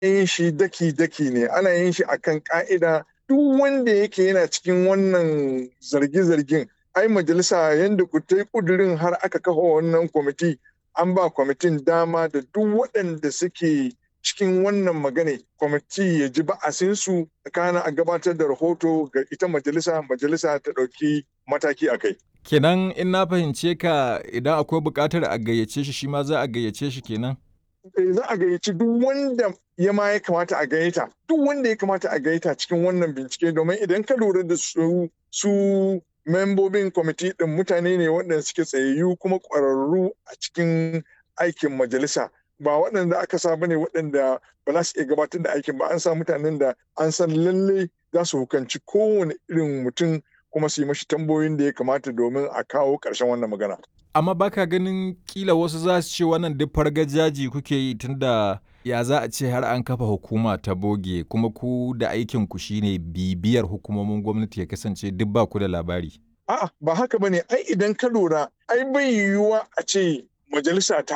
yin shi daki-daki ne ana yin shi akan ka'ida duk wanda yake yana cikin wannan zarge-zargen ai majalisa yadda ku ta yi kudurin har aka kafa wannan kwamiti an ba kwamitin dama da duk waɗanda suke cikin wannan magana kwamiti ya ji ba'asinsu kana a gabatar da rahoto ga ita majalisa majalisa ta ɗauki mataki a kai. Kenan in na fahimce ka idan akwai buƙatar a gayyace shi shi ma za a gayyace shi kenan? Za a gayyaci duk wanda ya ma ya kamata a gayyata duk wanda ya kamata a gayyata cikin wannan bincike domin idan ka lura da su su membobin kwamiti ɗin mutane ne waɗanda suke tsayayyu kuma ƙwararru a cikin aikin majalisa ba waɗanda aka sa bane waɗanda ba za su iya gabatar da aikin ba an sa mutanen da an san lalle za su hukanci kowane irin mutum kuma su yi mashi tambayoyin da ya kamata domin a kawo ƙarshen wannan magana. Amma baka ganin kila wasu za su ce wannan duk fargajaji kuke yi tunda ya za a ce har an kafa hukuma ta boge kuma ku da aikin ku shine bibiyar hukumomin gwamnati ya kasance duk ba ku da labari. A'a ba haka bane ai idan ka lura ai bai yiwuwa a ce majalisa ta